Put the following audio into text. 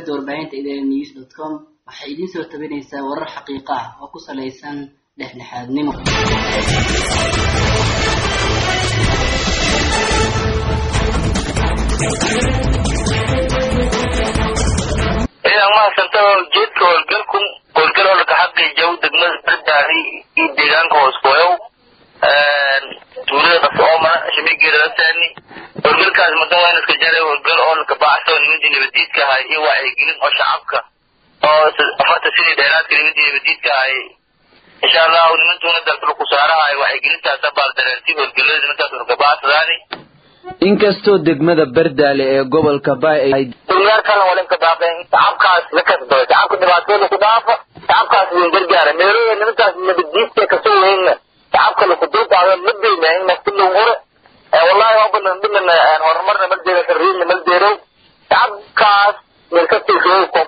shabakada warbaahinta idn news dot com waxay idiin soo tabinaysaa warar xaqiiqo ah oo ku salaysan dhexdhexaadnimo ciidan mahadsanto jeedka howlgalku howlgal oo laka xaqiijiyo degmada bardaari iyo deegaanka hooskoyow tuulada qasoomana shamigeedalasani howlgalkaas mudan waa in iska jaray howlgal oo laka baacso nimantii nabadiidka ahay iyo wacyigelin oo shacabka oo afarta sidii dheeraadka nimantii nabadiidka ahay insha allahu nimantuuna dalka laku saarahay wacyigelintaasa baaldareerti howlgalada nimankaas laka baacsadaani inkastoo degmada bardaale ee gobolka baay ay dunyaalkana walinka daafeen shacabkaas la kasbado shacabka dhibaatooda ku dhaafa shacabkaas idin gargaara meelooda nimankaas nabaddiidka kasoo weynna shacabka laku dulqaado ma deyna in naftilin hore wallahi waa badan dhiman horumarna mal deero sharriinna mal deerow shacabkaas meelkastii